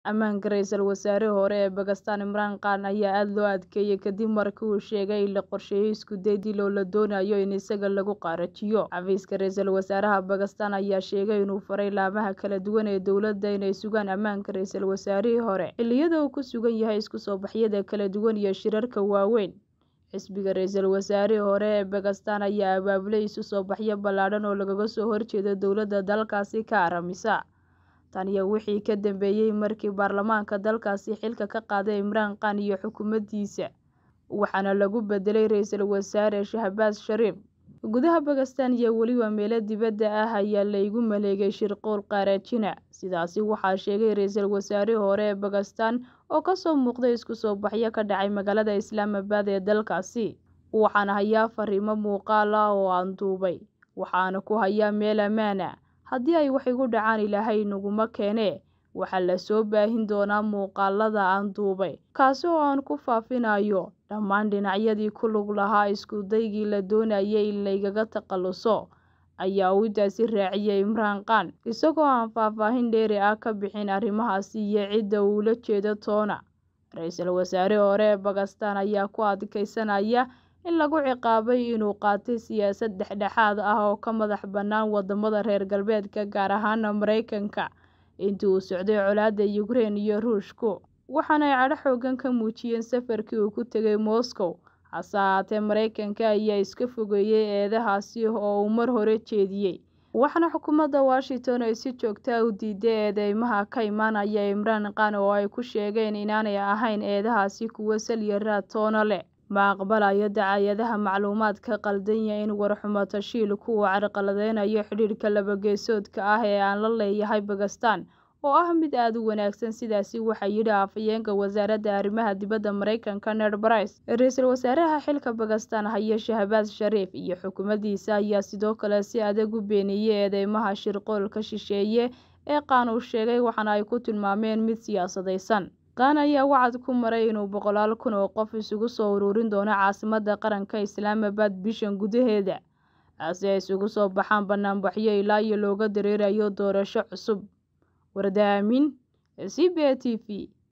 Ammaanka ra'iisul wasaarihii hore ee Bakistaan Imraan Khan ayaa aad loo adkeeyay kadib markii uu sheegay in la qorsheeyay isku day dil oo la doonayo in isaga lagu qaarajiyo. Xafiiska ra'iisul wasaaraha Bakistaan ayaa sheegay inuu faray laamaha kala duwan ee dowladda inay sugaan ammaanka ra'iisul wasaarihii hore xilliyada uu ku sugan yahay isku soo baxyada kala duwan iyo shirarka waaweyn. Xisbiga ra'iisul wasaarihii hore ee Bakistaan ayaa abaabulay isu soo baxyo ballaadhan oo lagaga soo horjeedo dowladda dalkaasi ka arrimisa. Tan iyo wixii ka dambeeyay markii baarlamaanka dalkaasi xilka ka qaaday Imraan Khan iyo xukuumaddiisa, waxaana lagu bedelay ra'iisul wasaare Shahbaaz Sharif. Gudaha Bakistaan iyo weliba meelo dibadda ah ayaa la igu maleegay shirqool qaarajina. Sidaasi waxaa sheegay ra'iisul wasaarihii hore ee Bakistaan oo ka soo muuqday isku soo baxyo ka dhacay magaalada Islaamabad ee dalkaasi. Waxaan hayaa fariimo muuqaal ah oo aan duubay, waxaana ku hayaa meel ammaan ah. Haddii ay wax igu dhacaan Ilaahay inaguma keenee, waxaa la soo baahin doonaa muuqaalada aan duubay, kaasi oo aan ku faafinayo dhammaan dhinacyadii ku lug lahaa isku daygii la doonayay in lagaga takhaluso, ayaa uu intaasi raaciyay Imraan Khan, isagoo aan faahfaahin dheeri ah ka bixin arrimahaasi iyo cidda uu ula jeedo toona. Ra'iisul wasaarihii hore ee Bakistaan ayaa ku adkeysanaya in lagu ciqaabay inuu qaatay siyaasad dhexdhexaad ah oo ka madax bannaan waddamada reer galbeedka gaar ahaan Mareykanka intii uu socday colaadda Ukraine iyo Ruushku, waxaana ay cadho xooggan ka muujiyeen safarkii uu ku tegay Moscow. Hase ahaatee, Mareykanka ayaa iska fogeeyay eedahaasi oo uu mar hore jeediyay, waxaana xukuumadda Washington ay si joogto ah u diiday eedeymaha ka imanaya Imraan Khan oo ay ku sheegeen inaanay ahayn eedahaasi kuwo sal iyo raad toona leh. Ma aqbalayo dacaayadaha macluumaadka khaldan iyo in war-xumo tashiilku uu carqaladeynayo xidhiidhka laba-geesoodka ah ee aan la leeyahay Bakistaan, oo ah mid aad u wanaagsan. Sidaasi waxaa yidhi afhayeenka wasaaradda arrimaha dibadda Mareykanka Ned Price. Ra'iisul wasaaraha xilka Bakistaan haya Shahbaaz Sharif iyo xukuumaddiisa ayaa sidoo kale si adag u beeniyay eedeymaha shirqoolka shisheeye ee Khan uu sheegay, waxaana ay ku tilmaameen mid siyaasadeysan. Khan ayaa wacad ku maray inuu boqolaal kun oo qof isugu soo ururin doono caasimadda qaranka Islaamabad bishan gudaheeda, si ay isugu soo baxaan banaanbaxyo ilaa iyo looga dareerayo doorasho cusub. Warda Aamin, C B A T V.